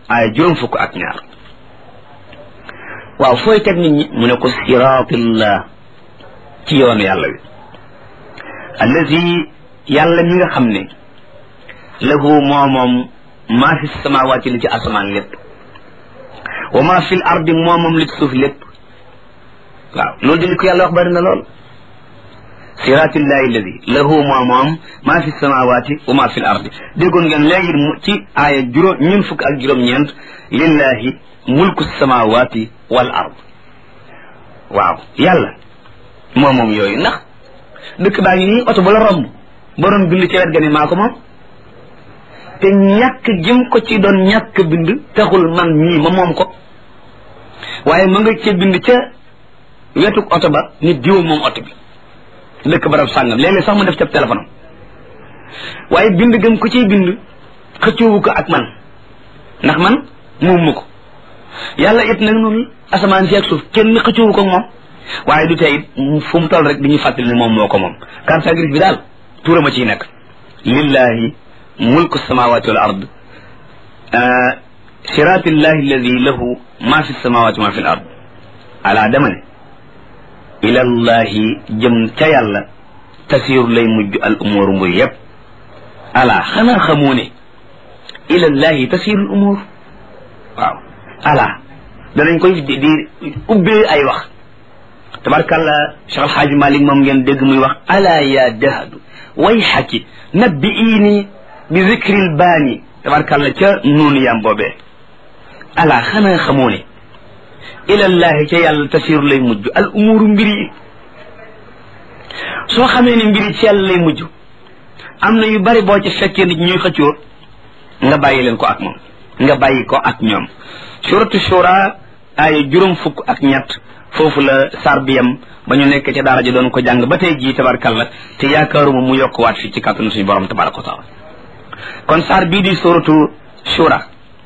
aaya juróom fukk ak ñaar waaw fooy teg nit ñi mu ne ko siraatillah ci yoonu yàlla wi allazi yàlla mi nga xam ne lahu moo moom maa fi samawaati li ci asamaan lépp wa maa fi l ardi moo moom li ci suuf lépp waaw loolu di li ko yàlla wax bari na lool siratillahi alladi lahu moo moom maa fi samawaati wa maa fi l ardi déggoon ngeen léegi ci aaya juróom ñun fukk ak juróom-ñeent lillahi mulku samawaati wal ard waaw yàlla moo moom yooyu ndax dëkk baa ngi nii oto bu la romb borom bind ci wet ga ni maa ko moom te ñàkk jëm ko ci doon ñàkk bind taxul man mii ma moom ko waaye ma nga ca bind ca wetuk oto ba nit diwa moom oto bi dëkk barab sàngam léeg-léeg sax mu def ca téléphone am waaye bind gëm ko ciy bind xëccoowu ko ak man ndax man moom ma ko yàlla it nag noonu asamaan si ak suuf kenn xëccoowu ko ak moom waaye du tey it fu mu toll rek di ñu fàttali ne moom moo ko moom carte grise bi daal tuurama ciy nekk lillahi mulku samawati wal ard siratillahi alladi lahu ma fi samawati ma fi l ard ala dama ne ilallahi jëm ca yàlla tasiru lay mujj al umur mbir yépp ala xanaa xamoo ne ilallahi tasiru al umur waaw ala danañ koy di di ubbee ay wax tabarkàlla Cheikh Alxaaji Malik moom ngeen dégg muy wax ala ya dahadu way xaki nabbi iini bi zikril baani tabarkàlla ca nuunu yam boobee ala xanaa xamoo ne ilallahi ca yàlla tasiru lay mujj al umuru mbir yi soo xamee ne mbir yi ci yàlla lay mujj am na yu bari boo ci fekkee nit ñuy xëccoo nga bàyyi leen ko ak moom nga bàyyi ko ak ñoom suratu shura ay juróom fukk ak ñett foofu la sar bi yam ba ñu nekk ca daara ji doon ko jàng ba tey jii tabarkalla te yaakaaruma mu yokk waat fii ci kàttanu suñu borom tabaraka wa taala kon sar bii di suratu shura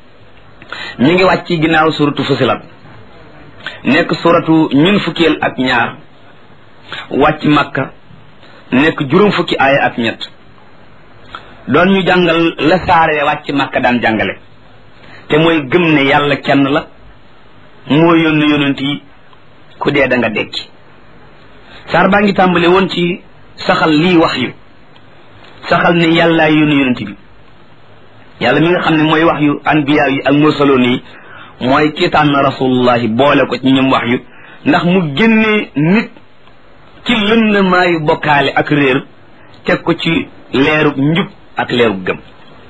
ñu ngi wàcc ci ginnaaw suratu fusilat nekk suratu ñun fukkeel ak ñaar wàcc makka nekk juróom fukki aaya ak ñett doon ñu jàngal la saare wàcc makka daan jàngale te mooy gëm ne yàlla kenn la moo yónni yonent yi ku dee da nga dekki saar baa ngi tàmbale woon ci saxal lii wax yu saxal ne yàllaa yónni yonent bi yàlla mi nga xam ne mooy wax yu anbiya yi ak mursaloon yi mooy ki tànn rasulullahi boole ko ci ñoom wax yu ndax mu génnee nit ci lëndamaayu bokkaale ak réer teg ko ci leerub njub ak leerub gëm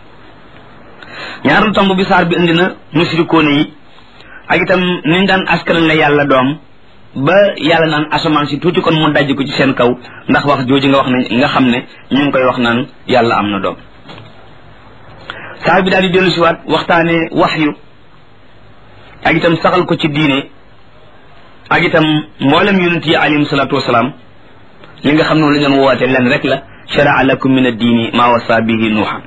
ñaareelu tomb bi saar bi indi na musrikoone yi ak itam niñ daan askanal la yàlla doom ba yàlla naan asamaan si tuuti kon mu dajj ko ci seen kaw ndax wax jooju nga wax ne nga xam ne ñu ngi koy wax naan yàlla am na doom saar bi daal di dellu siwaat waxtaane wax yu ak itam saxal ko ci diine ak itam mboolem yonent yi alayhim salaatu wasalaam li nga xam ne la ñu doon woote leen rek la sharaa lakum min addiini maa wasa bihi nuuhan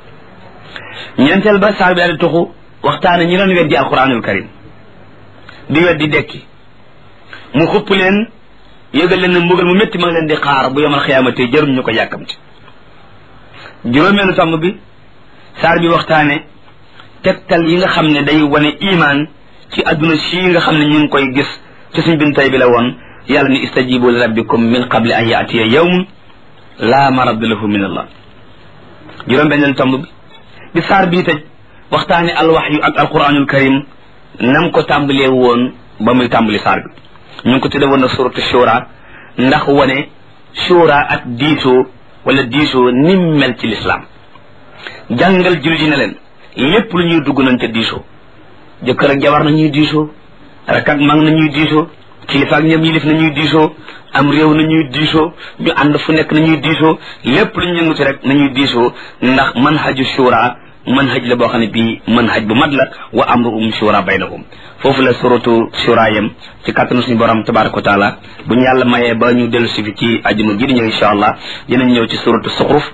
ñeenteel ba saar bi daal di tuxu waxtaane ñi doon weddi alquranul karim di weddi dekki mu xupp leen yëgal leen ne mbugal mu métti ma ngi leen di xaar bu yomal xiyaamate jarum ñu ko yàkkamti juróomeelu tomb bi saar bi waxtaane tegtal yi nga xam ne day wane imaan ci adduna si nga xam ne ñu ngi koy gis ci suñ bin tay bi la woon yàlla ni istajibu li rabbikum min qabli an yaatiya yawmun laa maradda lahu min allah juróom benneelu tomb bi bi saar bii tëj waxtaane alwaxyu ak alquranul karim nam ko tàmbalee woon ba muy tàmbali saar bi ñu ngi ko tudde woon na suratu shura ndax wane shura ak diisoo wala diisoo nim mel ci lislaam jàngal jullit yi ne leen lépp lu ñuy dugg nañ ca diisoo jëkkër ak jabar nañuy diisoo rek ak mag nañuy diisoo kilifa ak ñoom yilif nañuy diisoo am réew nañuy diisoo ñu ànd fu nekk nañuy diisoo lépp lu ñu yënguti rek nañuy diisoo ndax manhaju shura manhaj la boo xam ne bii manhaj bu mat la wa amruhum shura baynahum foofu la suratu shura yam ci kàttanu suñu borom tabaraka wa taala bu ñu yàlla mayee ba ñu dellu si fi ci ajuma ji di ñëw insha allah dinañ ñëw ci suratu suxruf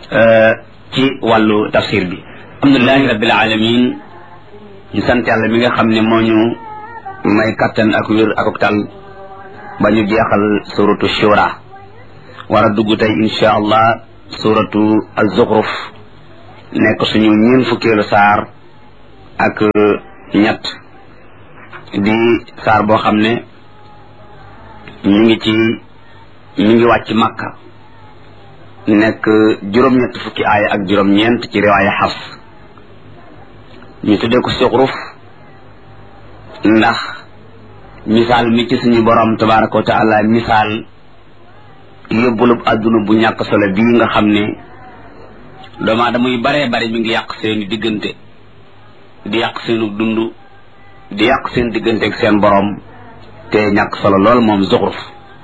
ci wàllu tafsir bi alhamdulilahi rabbil alamin ñu sant yàlla mi nga xam ne moo ñu may kattan ak wér ak tal ba ñu jeexal suratu shura war a dugg tey insha allah suratu az-zukhruf nekk suñu ñeen fukkeelu saar ak ñett di saar boo xam ne ñu ngi ci ñu ngi wàcc makka nekk juróom-ñett fukki aaya ak juróom-ñeent ci riwaaya xas ñu tuddee ko suxruf ndax misaal mi ci suñu borom tabaraka wa taala misaal yóbbulub àdduna bu ñàkk solo bii nga xam ne doomu aadama yu baree bari mi ngi yàq seeni diggante di yàq seenu dund di yàq seen diggante ak seen borom te ñàkk solo lool moom zuxruf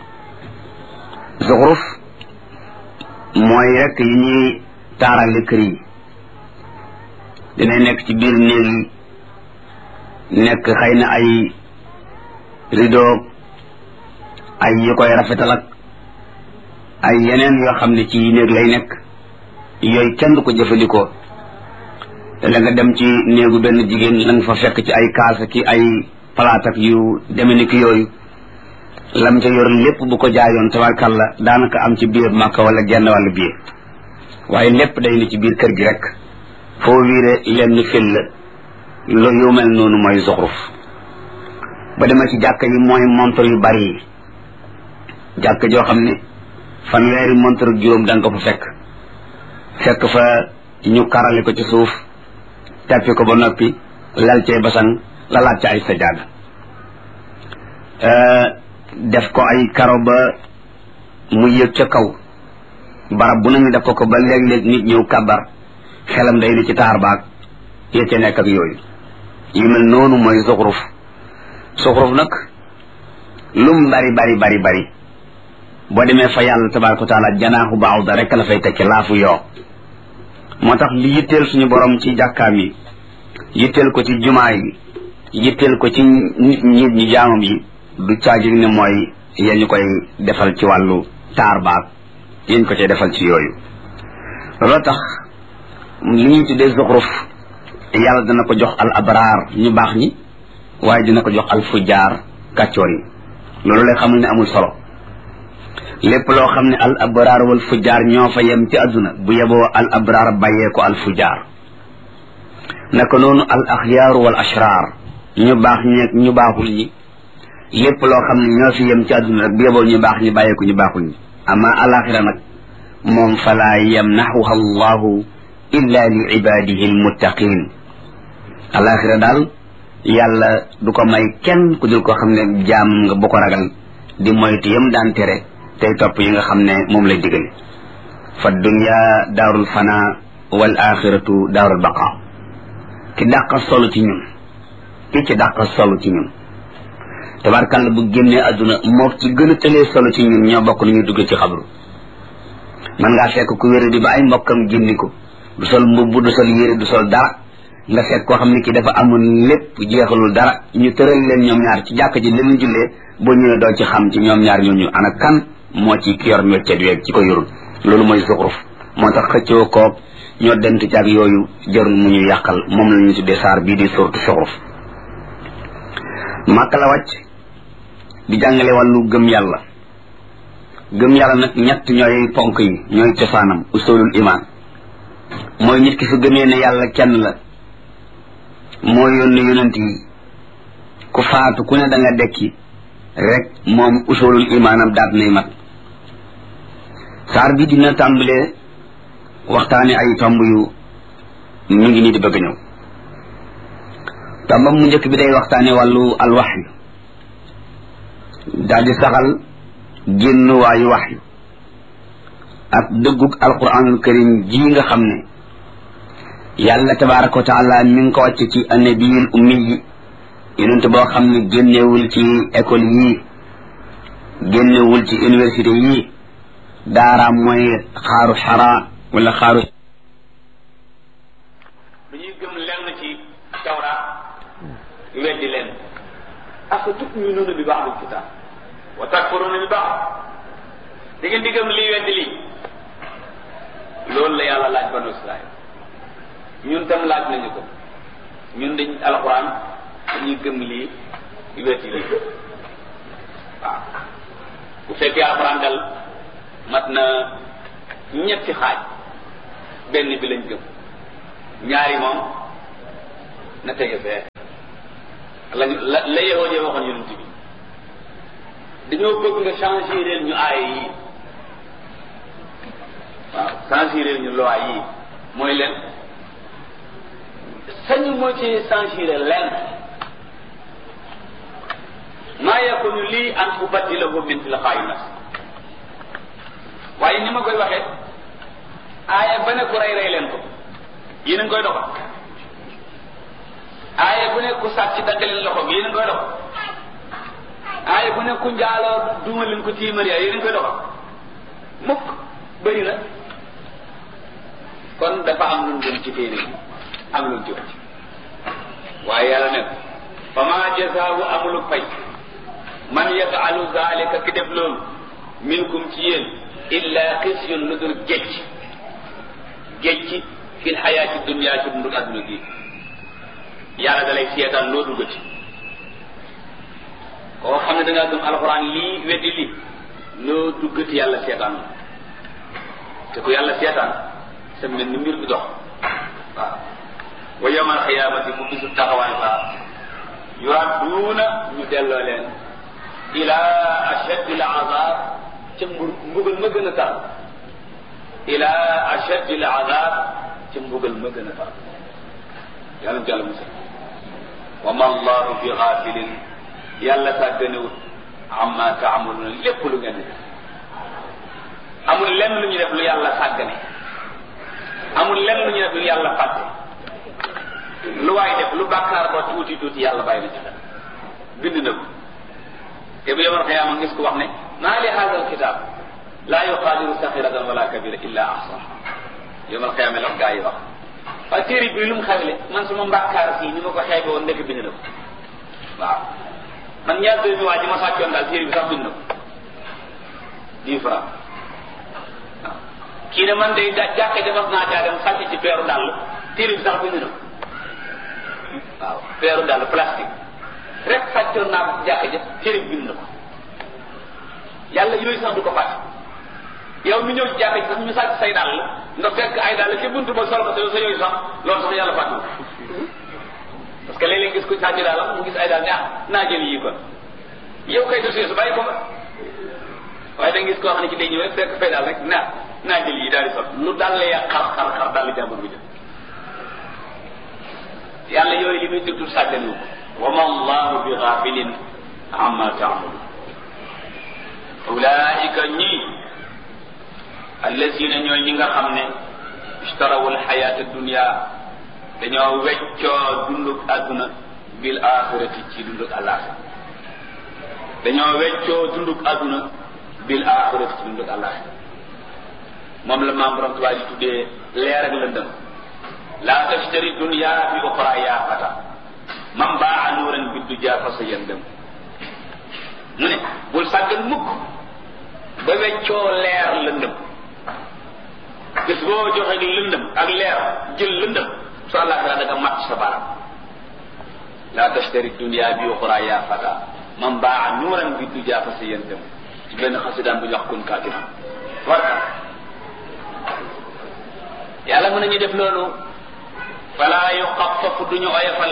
zuxruf mooy rek yi ñuy taarale kër yi dinay nekk ci biir néeg yi nekk xëy na ay rideau ay yi koy rafetal ak ay yeneen yoo xam ne ci néeg lay nekk yooyu kenn du ko jëfandikoo te la nga dem ci néegu benn jigéen la nga fa fekk ci ay kaasa ki ay palaat ak yu deme ni ki yooyu lam ca yor lépp bu ko jaayoon tabarkalla daanaka am ci biir màkka wala genn wàllu biir waaye lépp day ni ci biir kër gi rek foo wiire lenn fil la lo yu mel noonu mooy zuxruf ba demee ci jàkka yi mooy montre yu bari yi jàkka joo xam ne fanweeri montre juróom da nga ko fa fekk fekk fa ñu karale ko ci suuf teppi ko ba noppi lal cay basang lalaat ca ay sajaada def ko ay karo ba mu yëg ca kaw barab bu nañu def ko ko ba léeg-léeg nit ñëw kabar xelam day ni ci taar baag ya ca nekk ak yooyu yu mel noonu mooy zuxruf zuxruf nag lum bari bari bari bari boo demee fa yàlla tabaraka wa taala janaaxu baaw da rek la fay tekki laafu yoo moo tax li yitteel suñu borom ci jàkkaam yi yitteel ko ci jumaa yi yitteel ko ci nit nit ñi jaamam yi du caagi ne mooy yéen ñu koy defal ci wàllu taar baag yéen ko cay defal ci yooyu loolu tax li ñuy tuddee zuxruf yàlla dana ko jox al abraar ñu baax ñi waaye dina ko jox al fujaar kàccoor yi loolu lay xamul ne amul solo lépp loo xam ne al abraar wal fujaar ñoo fa yem ci àdduna bu yeboo al abraar bàyyee ko al fujaar naka noonu al axyaaru wal ashraar ñu baax ñeeg ñu baaxul ñi lépp loo xam ne ñoo fi yem ci àdduna rek bu yeboo ñu baax ñi bàyyee ko ñu baaxul ñi ama alaxira nag moom falaa yamnaxuha allahu illa li ibadihi almuttaqin alaxira daal yàlla du ko may kenn ku dul ko xam ne jaam nga bu ko ragal di moytu yam daan tere tey topp yi nga xam ne moom lay digale fa dunya daarul fana wal axiratu daarul baqa ki dàqa solo ci ñun ki ci dàqa solo ci ñun tabarkàlla bu génnee adduna moo ci gën a tëlee solo ci ñun ñoo bokk nañu dugg ci xabru man ngaa fekk ku wéra di ba ay mbokkam génni ko du sol mbubb du sol yére du sol dara nga fekk koo xam ne ki dafa amoon lépp jeexalul dara ñu tëral leen ñoom ñaar ci jàkk ji leen jullee boo ñëwee doo ci xam ci ñoom ñaar ñooñu ana kan moo ci ki yor métier weeg ci ko yorul loolu mooy zuxruf moo tax xëccoo koog ñoo dent ci ak yooyu jarul mu ñu yàqal moom la ñu tuddee saar bii di surtu zuxruf màkk la wàcc di jàngale wàllu gëm yàlla gëm yàlla nag ñett ñooy ponk yi ñooy cosaanam usulul iman mooy nit ki su gëmee ne yàlla kenn la moo yónni yonent yi ku faatu ku ne da nga dekki rek moom usulul imaanam daat nay mat saar bi dina tàmbalee waxtaane ay tomb yu mu ngi nii di bëgg ñëw tombam mu njëkk bi day waxtaane wàllu alwaxyu daal di saxal génn waayu waxyu ak dëggug alquranul karim ji nga xam ne yàlla tabaraka wa taala mi ngi ko wàcc ci annabiyul ummi yi yonent boo xam ne génnewul ci école yii génnewul ci université yii daaraam mooy xaaru xara wala xaaru dañuy gëm lenn ci tawraat weddi leen afa tuminuuna bi ba'dil kitaab wa takfuruuna bi ba'd da ngeen di gëm lii weddi lii loolu la yàlla laaj banu israil ñun tam laaj nañu ko ñun dañ alquran dañuy gëm lii weddi lii waaw bu fekkee alquran dal mat na ñetti xaaj benn bi lañ gëm ñaari moom na tege fee lañu la la yehoo jee waxoon yonent bi dañoo bëgg nga changer leen ñu aaya yi waaw changer leen ñu loi yi mooy leen sañu moo ci changer leen maa yakunu lii an ubaddilahu min tilqaa'i nafsi waaye ni ma koy waxee aaya ba ne ku rey rey leen ko yéen a ngi koy doxal aaya bu ne ku sàcc dagg leen loxoom yéen a ngi koy doxal aaya bu ne ku njaaloo duma leen ko tiimari yéen a ngi koy doxal mukk bëri na kon dafa am lu ñu ci téere bi am lu ñu ci wàcc waaye yàlla ne fa ma jazaawu amulu fay man yafalu zalika ki def loolu minkum ci yéen illa xisyun lu dul gécc gécc fi xayaati dunia ci dundu adduna gi yàlla da lay seetaan loo duggati koo xam ne da ngaa gëm alxuraan lii weddi lii loo duggati yàlla seetaan te ku yàlla seetaan sa mel ni mbir bi dox waaw wa yawma alxiyaamati bu bisu taxawaay ba yuradduuna ñu delloo leen ila ashaddi al azab ca mbugal ma gën a tar ila ashaddi al azab ca mbugal ma gën a tar yàlla ci yàlla musal wa ma allahu bi xaafilin yàlla sàgganewut amma taamaluuna lépp lu ngeen di def amul lenn lu ñu def lu yàlla sàggane amul lenn lu ñu def lu yàlla fàtte lu waay def lu bàkkaar ba tuuti tuuti yàlla bàyyi na ci xel bind na ko te bu yomal xiyaama ngis ko wax ne maa li hada alkitab laa yuqaadiru saxiratan wala kabira illa ahsaha yomal xiyaama la gaa yi wax waaye téere bi lu mu xewle man suma mbàkkaar fii ni ma ko xeebe woon ndekk bind na ko waaw man ñaar dërëmi waa ji ma sàccoon daal téere bi sax bind na ko dix francs waaw kii ne man day jàkka ja mas naa caa dem sàcc ci peeru dàll téere bi sax bind na ko waaw peeru dàll plastique rek sàccoon naa ko jàkka ja téere bi bind na ko yàlla yooyu sax du ko fàtte yow mi ñëw ci jàkka ji sax ñu sàcc say dàll nga fekk ay dàll ci buntu ba sol ko te sa yooyu sax loolu sax yàlla fàtte parce que léeg-léeg gis ko sàcc daal mu gis ay daal ne ah naa jël yii kon yow kay dossier su bàyyi ko ba waaye da nga gis koo xam ne ci day ñëw rek fekk fay daal rek naa naa jël yii daal di sol lu dal ya xar xar xar daal di jàmbur bi jël yàlla yooyu li muy tudd sàgganu ko wa ma allahu bi ghafilin amma taamalu ulaika ñii allazina ñooy ñi nga xam ne ishtarawul xayaata dunia dañoo weccoo dunduk àdduna bil axirati ci dunduk àllaaxira dañoo weccoo dunduk àdduna bil axirati ci dunduk àllaaxira moom la maam borom tubaab yi tuddee leer ak lëndëm laa tashtari dunya bi uxra yaa fata man baa nuuran bi duja fa sa yëndëm mu ne bul sàggan mukk ba weccoo leer lëndëm gis boo joxe lëndëm ak leer jël lëndëm su àllaaxira da nga mat sa baram laa tashtari dunya bi uxra yaa fata man baa nuuran bi duja fa sa yëndëm ci benn xasidaan bu ñu wax kun kaatiman warka yàlla mën nañu def loolu fala yuxafafu duñu oyofal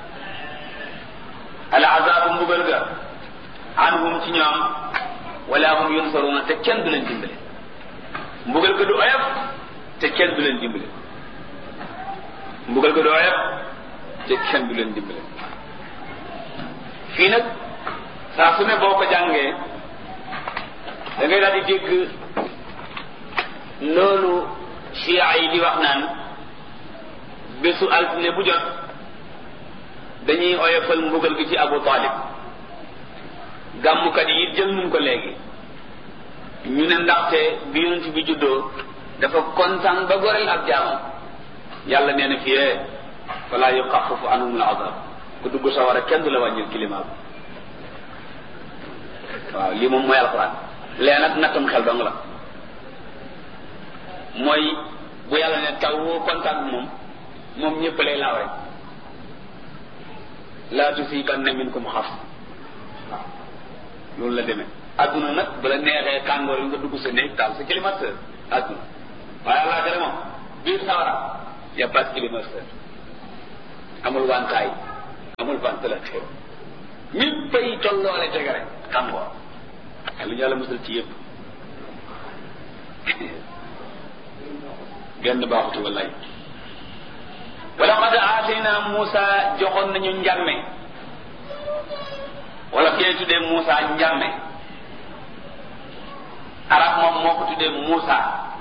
al azabu mbugal ga anhum ci ñoom wala hum yunsaruna te kenn du leen dimbale mbugal ga du oyof te kenn du leen dimbale mbugal ga du oyof te kenn du leen dimbale fii nag saa su ne boo ko jàngee da ngay daal di dégg loolu chia yi di wax naan bésu altine bu jot dañuy oyofal mbugal gi ci Abu Talib gàmmukat yi jël nañ ko léegi ñu ne ndaxte bi yonent bi juddoo dafa kontaan ba goreel ab jaamam yàlla nee na fiyee fala yuxafafu anhum al azab ku dugg sawara kenn du la wàññil climat bi waaw lii moom mooy alxuraan lee nag nattam xel dong la mooy bu yàlla ne taw woo kontaan bi moom moom ñëpp lay laaw rek laa tusibanna minkum xaf waaw loolu la demee adduna nag bu la neexee tàngoor yi nga dugg sa néeg taal sa climatiseur adduna waaye àllaaxira moom biir sawara y a pas de climatiseur amul wantaay amul ventilateur ñëpp ay tolloole tege rek xam nga lu ñu yàlla musal ci yëpp genn baaxutu wallaay wala qad aatayna Muusa joxoon nañu njàmme wala kee tuddee Muusa njàmme arab moom moo ko tuddee Muusa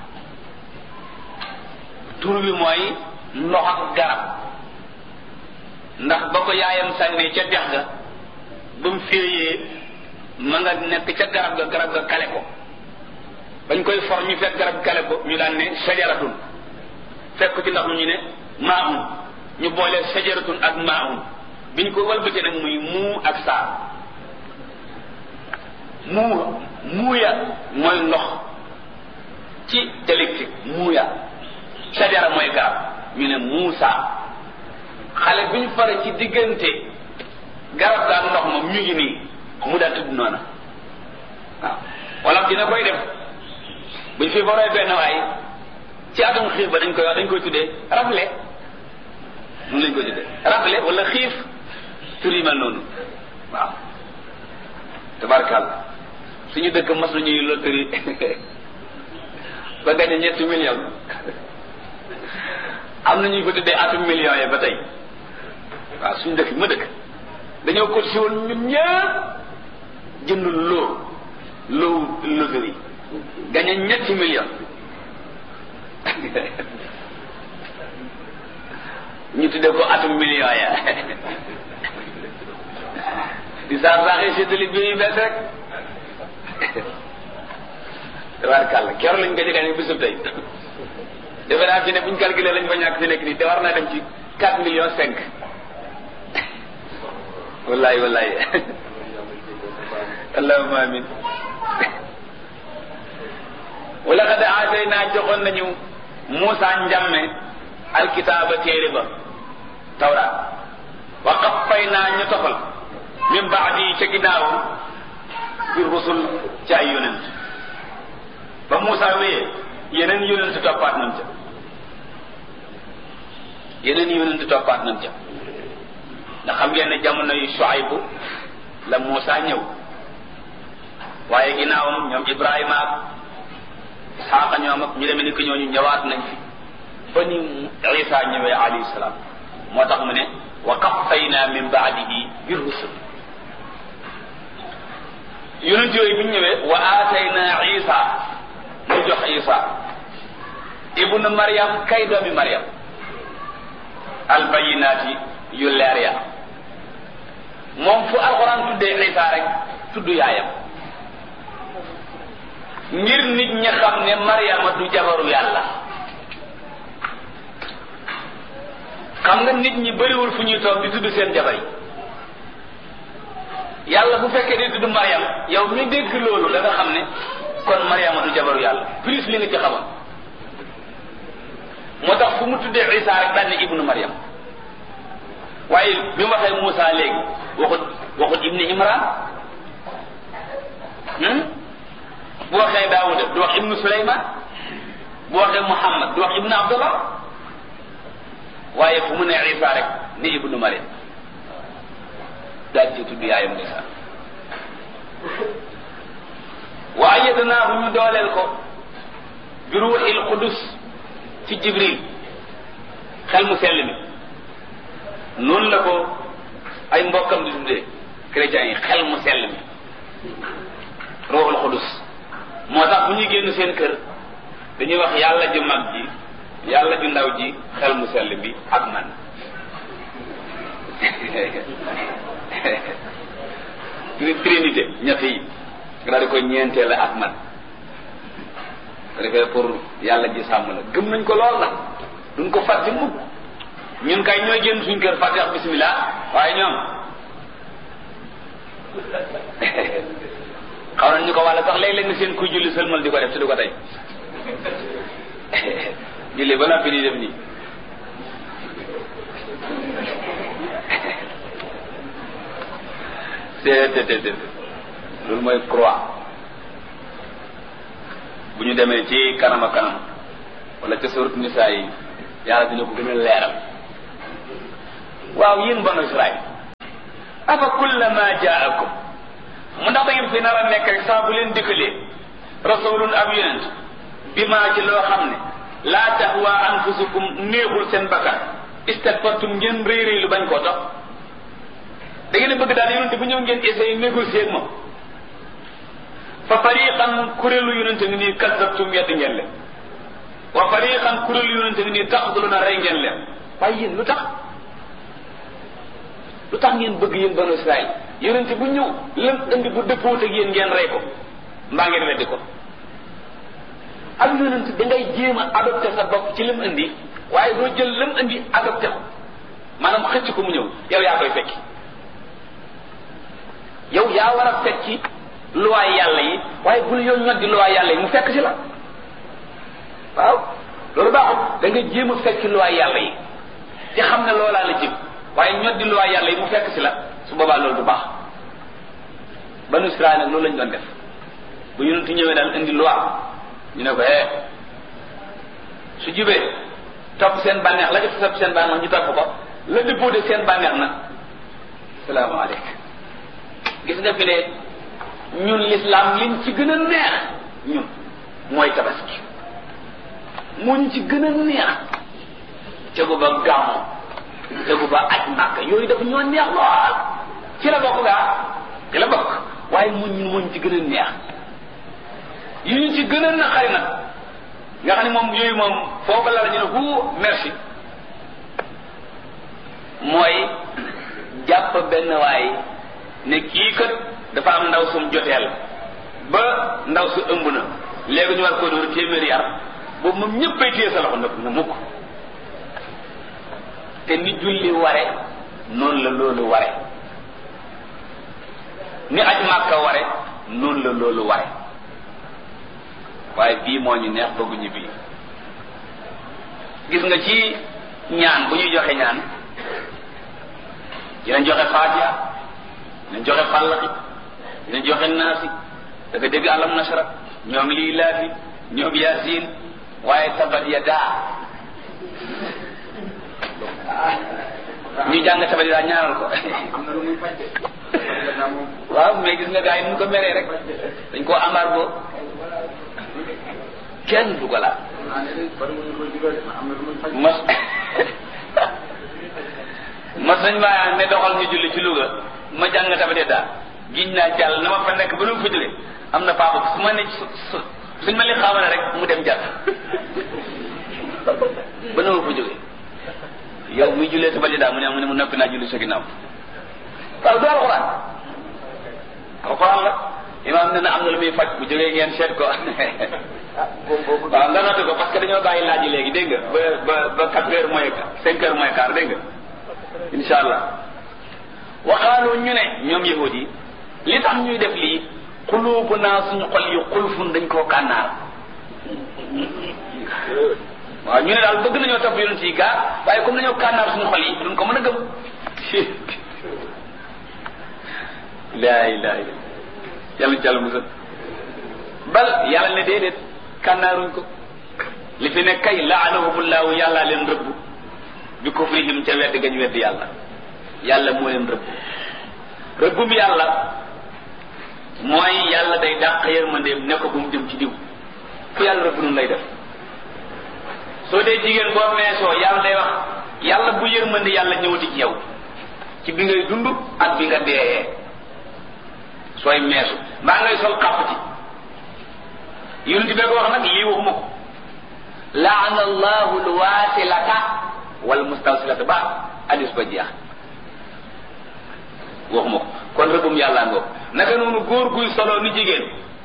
tur bi mooy ndox ak garab ndax ba ko yaayam sànnee ca dex ga ba mu féeyee ma nga nekk ca garab ga garab ga kale ko bañ koy for ñu fekk garab kale ko ñu daan ne sajaratun fekk ci ndax mu ñu ne maahun ñu boole sajaratun ak maahun biñ ko walbatee nag muy muu ak saa muu muuya mooy ndox ci dialectique muuya sajara mooy garab ñu ne muusa xale bi ñu fare ci diggante garab gaa ndox moom ñu ngi nii mu daa tudd noona waaw wala dina koy def buñ fi boree benn waay ci atum xiif ba dañ koy wax dañ koy tuddee rafle mun lañ koy tuddee rafle wala xiif tur yi mel noonu waaw tabarkàlla suñu dëkk mas nañuy loterie ba gañe ñetti million am na ñu ko tuddee atum million yi ba tey waaw suñu dëkk ma dëkk dañoo ko si woon ñun ñëpp jënd loo loo loterie gañe ñetti million ñu tuddee ko atum million ya di saax saaxee séddali bi yu bees rek tabaarkàlla keroog lañ ko jëgaane bisub tey defe naa fi ne buñ calculé lañ fa ñàkk fi nekk nii te war naa dem ci quatre millions cinq wallahi wallahi allahumma amin wala qad aatayna joxoon nañu Muusa njàmme alkitaaba téere ba tawraat wa qaffayna ñu tofal min baadi ca ginnaawam bi rusul ci ay yonent ba Muusa wéyee yeneen yonent toppaat nañ ca yeneen yonent toppaat nañ ca ndax xam ngeen ne jamono yu Shuaybu la Muusa ñëw waaye ginnaawam ñoom Ibrahima ak Isaaqa ñoom ak ñu demee ni ko ñooñu ñëwaat nañ fi ba ni Isa ñëwee alayhi salaam moo tax mu ne wa qaffayna min baadihi bi rusul yonent yooyu bi ñu ñëwee wa aatayna Isa mu jox Isa ibnu Maryam kay doomi Maryam albayinaati yu leer ya moom fu alxuraan tuddee Isa rek tudd yaayam ngir nit ñi xam ne Maryama du jabaru yàlla xam nga nit ñi bëriwul fu ñuy toog di tudd seen jabar yi yàlla bu fekkee di tudd Maryam yow mi dégg loolu da nga xam ne kon Maryama du jabaru yàlla plus li nga ci xamoon moo tax fu mu tuddee Isa rek daan ne ibnu Maryam waaye bi mu waxee Moussa léegi waxut waxut ibni Imran bu waxee Daawuda du wax ibnu Suleyman bu waxee Muhammad du wax ibnu Abdullah waaye fu mu ne Isa rek ni ibnu Maryam daal ci tudd yaayam Isa wa ayyadnaahu ñu dooleel ko bi ruuxil qudus ci Jibril xel mu sell mi noonu la ko ay mbokkam di tuddee chrétiens yi xel mu sell mi ruuxul qudus moo tax bu ñuy génn seen kër dañuy wax yàlla ju mag ji yàlla ju ndaw ji xel mu sell bi ak man trinité ñett yi nga daal di koy ñeenteel ak man ko defee pour yàlla ji sàmm la gëm nañ ko lool nag duñ ko fàtte mukk ñun kay ñooy génn suñ kër fàtte wax bismillah waaye ñoom xaw nañ ñu ko wàlla sax léeg-léeg nga seen kuy julli sëlmal di ko def te du ko tey julli ba noppi di def nii te loolu mooy croix bu ñu demee ci kanam a kanam wala ca surat nisaa yi yàlla dina ko gën a leeral waaw yéen banu Israël afa kullama jaakum mu ndax da ngeen fi nar a nekk rek saa bu leen dikkalee rasulun ab yonent bi maa ci loo xam ne laa tahwa anfusukum néexul seen bakkan istakbartum ngeen rëy rëy lu bañ koo topp da ngeen a bëgg daal yonent bu ñëw ngeen essayé négocier ak moom fa fariqan kuréelu yonent ngi nii kazzabtum yedd ngeen leen wa fariqan kuréelu yonent ngi nii taqtuluna rey ngeen leen waaye yéen lu tax lu tax ngeen bëgg yéen banu Israël yonent bu ñëw lam indi bu dëppoot ak yéen ngeen rey ko mbaa ngeen weddi ko ak yonent da ngay jéem a adopté sa bopp ci lam indi waaye doo jël lam indi adopté ko maanaam xëcc ko mu ñëw yow yaa koy fekki yow yaa war a fekki luwaay yàlla yi waaye bul yow ñoddi luwaay yàlla yi mu fekk si la waaw loolu baaxul da nga jéem a fekki luwaay yàlla yi te xam ne loolaa la jëm waaye ñoddi luwaay yàlla yi mu fekk si la su boobaa loolu du baax banu Israël nag loolu lañ doon def bu yonent ñëwee daal indi loi ñu ne ko eh su jubee topp seen bànneex la def topp seen bànneex ñu topp ko la dëppoo seen bànneex na salaamaaleykum gis nga fi ne ñun l'islam liñ ci gën a neex ñun mooy tabaski moo ñu ci gën a neex tegu ba gàmmu tegu ba aj màkk yooyu dafa ñoo neex lool ci la bokk gaa ci la bokk waaye mu ñun moo ñu ci gën a neex yi ñu ci gën a naqari nag nga xam ne moom yooyu moom foofu la la ñu ne hu merci mooy jàpp benn waay ne kii kat dafa am ndaw sum joteel ba ndaw su ëmb na léegi ñu war koo dóor téeméeri yar boobu moom ñëppay téye sa loxo nag na mukk te ni julli ware noonu la loolu ware ni aj màkka ware noonu la loolu ware waaye bii moo ñu neex bëgguñu bii gis nga ci ñaan bu ñuy joxe ñaan dinañ joxe faatiha dinañ joxe fàllaxi dinañ joxe naasi da nga dégg alam nasara ñoom lii laafi ñoom yaasin waaye tabat ya daa ñu jàng tabat ya daa ñaanal ko waaw mais gis nga gars yi nu ko meree rek dañ koo amaar boo kenn du ko laal mas mas nañ maa ne doxal ñu julli ci Louga ma jàng tabate daal giñ naa jàll na ma fa nekk ba nu fa jóge am na papa su ma ne suñ ma li xaamale rek mu dem jàll ba nu fa jóge yow muy jullee tabate daal mu ne mu ne mu noppi naa julli sa ginnaaw waaw du alxuraan alxuraan la imaam ne na am na lu muy faj bu jógee ngeen seet ko waaw nga noté ko parce que dañoo bàyyi laaj yi léegi dégg nga ba ba ba quatre heures moins cinq heures moins quart dégg nga insha allah waxaaloo ñu ne ñoom yahud yi li tax ñuy def lii xuluubu naa suñu xol yi xulfun dañ koo kànnaar waaw ñu ne daal bëgg nañoo topp yonent yi gaa waaye comme dañoo kànnaar suñu xol yi duñ ko mën a gëm laa ilaha illa yàlla ci yàlla musal bal yàlla ne déedéet kànnaaruñ ko li fi ne kay laanahumullahu yàlla leen rëbb bi kufrihim ca wedd gañ wedd yàlla yàlla moo leen rëbb rëbbum yàlla mooy yàlla day dàq yërmandeem ne ko bu mu jëm ci diw ku yàlla rëbb nun lay def soo dee jigéen boo meesoo yàlla day wax yàlla bu yërmande yàlla ñëwati ci yow ci bi ngay dund ak bi nga deeyee sooy meesu mbaa ngay sol xàpp ci yonent bee ko wax nag lii waxuma ko laana allahu lwaasilata wal mustawsilata ba hadis ba jeex waxuma ko kon rëbbum yàlla ngoo naka noonu góor guy solo ni jigéen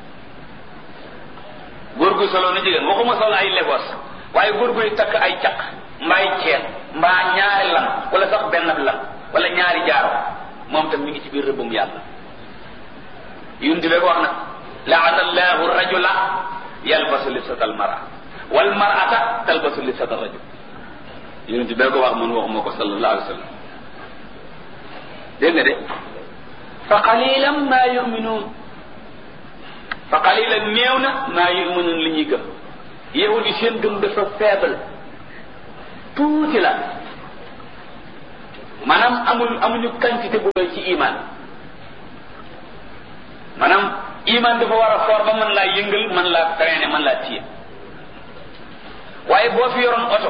góor guy solo ni jigéen waxuma solo ay legos waaye góor guy takk ay caq mbaay ceen mbaa ñaari lam wala sax benn lam wala ñaari jaaro moom tam mi ngi ci biir rëbbum yàlla yonent bee ko wax nag laana allahu rajula yalbasu libsata almara wal marata talbasu libsata rajul yonent bee ko wax man waxuma ko sallallahu alayhi wa sallam dégg nga de fa qalilan ma yuminuun fa qalilan néew na maa yuminuun li ñuy gëm yahud yi seen gëm dafa faible tuuti la maanaam amul amuñu quantité bu doy ci iman maanaam iman dafa war a foor ba mën laa yëngal mën laa traîner mën laa téye waaye boo fi yoroon oto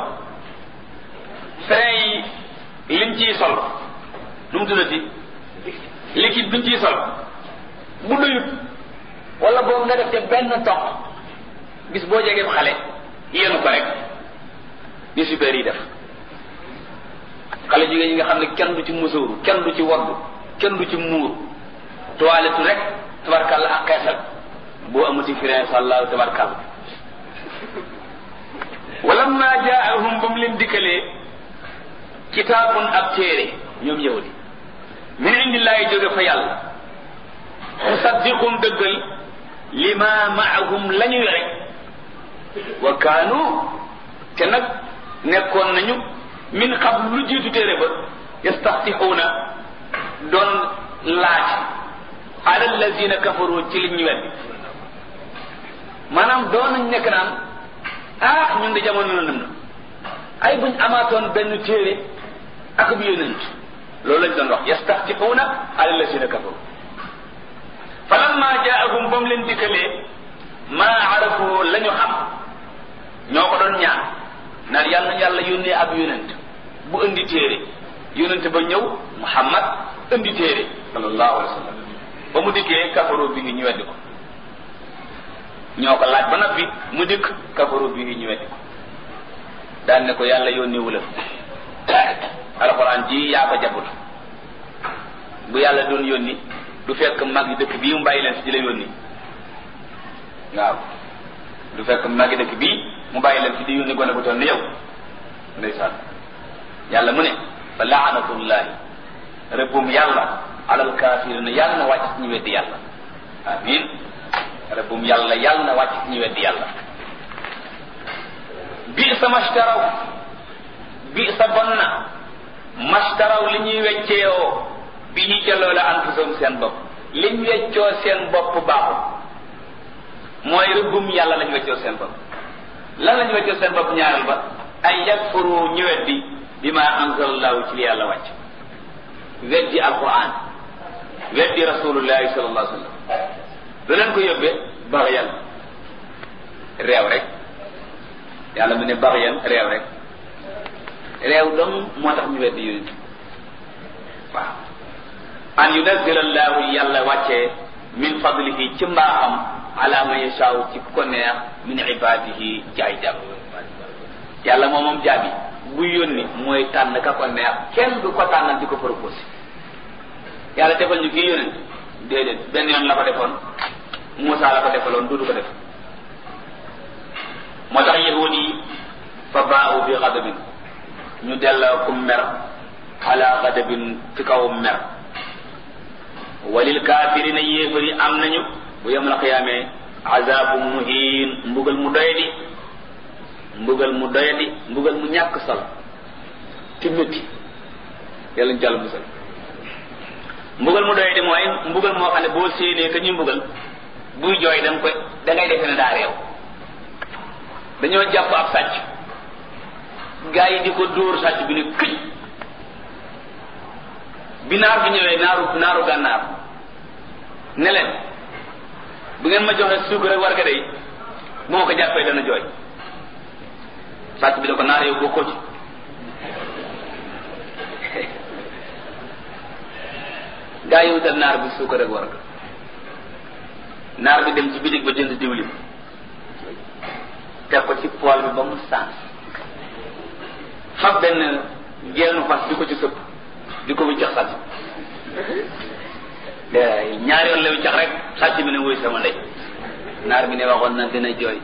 frein yi liñ ciy sol nu mu tuddati liquide biñ ciy sol bu doyut wala boobu nga def te benn toq bis boo jegee xale yéenu ko rek ni super yi def xale jigéen yi nga xam ne kenn du ci musóoru kenn du ci waddu kenn du ci muur toilette rek tabarkalla ak xeesal boo amuti frein sàllaahu tabarkalla wala ma jaahum ba mu leen dikkalee kitaabun ab téere ñoom yahudi min indillaahi jóge fa yàlla musaddiqum dëggal lima maahum la ñu yore wa kaanu te nag nekkoon nañu min qabl lu jiitu téere ba yastaxtixuuna doon laaj ala allazina kafaru ci li ñu weddi maanaam doon nañ nekk naan ah ñun de jamono na na ay buñ amaatoon benn téere ak bu yonent loolu lañ doon wax yastaxtixuuna ala allazina kafaru falamma jaahum ba mu leen dikkalee maa arafu la ñu xam ñoo ko doon ñaan naan yàlla na yàlla yónnee ab yonent bu indi téere yonent ba ñëw muhammad indi téere sallallahu alayhi wa sallam ba mu dikkee kafaroo bi ngi ñu weddi ko ñoo ko laaj ba noppi mu dikk kafaroo bi ngi ñu weddi ko daan ne ko yàlla yónnee wula alxuraan ji yaa ko jabut bu yàlla doon yónni du fekk mag yi dëkk bii mu bàyyi leen fi di la yónni waaw du fekk mag yi dëkk bii mu bàyyi leen fi di yónni gone bu toll ni yow ndeysaan yàlla mu ne fa laanatullahi rëbbum yàlla alal kaafirina yàlla na wàcc ci ñu weddi yàlla amin rëbbum yàlla yàlla na wàcc ci ñu weddi yàlla bi sa mashtaraw bi sa bon na mashtaraw li ñuy wecceewoo bi ñu jëloo la anfusum seen bopp liñ weccoo seen bopp baaxul mooy rëbbum yàlla lañ weccoo seen bopp lan lañ weccoo seen bopp ñaareel ba ay yakfuru ñu weddi bima anzalallahu ci li yàlla wàcc weddi alquran weddi rasulullahi sallallahu alayhi wa sallam lu leen ko yóbbee baxyan réew rek yàlla mu ne baxyan réew rek réew dong moo tax ñu weddi yonent waaw an yunazzil allahu yàlla wàccee min fadlihi ci mbaaxam ala man yashaaw ci ku ko neex min ibadihi ci ay jàmm yàlla moom moom jaabi bu yónni mooy tànn ka ko neex kenn du ko tànnal di ko proposé yàlla defal ñu kii yónent déedéet benn yoon la ko defoon Moussa la ko defaloon duudu ko def moo tax yahud yi fa baawu bi xadabin ñu delloo ku mer ala xadabin ci kaw mer walil kaafirina yéefari am nañu bu yemal xiyaamee azabu muhin mbugal mu doyadi mbugal mu doyadi mbugal mu ñàkk solo te métti yàlla ñu jàll musal mbugal mu doyadi mooy mbugal moo xam ne boo séenee ka ñuy mbugal buy jooy da nga koy da ngay defe ne daa réew dañoo jàpp ab sàcc gaa yi di ko dóor sàcc bi ne këj bi naar bi ñëwee naaru naaru gànnaar ne leen bu ngeen ma joxe suukar rek war ga day bu ma ko jàppee dana jooy sàcc bi da ko naar yow bokkoo ci gaa yi wutal naar bi suukar rek war ga naar bi dem ci bitig ba jënd diwlin teg ko ci pool bi ba mu sens fab benn geenu fas di ko ci sëpp di ko wiccax sàcc ñaari yoon la wiccax rek sàcc bi ne wuy sama ndey naar bi ne waxoon na dina jooy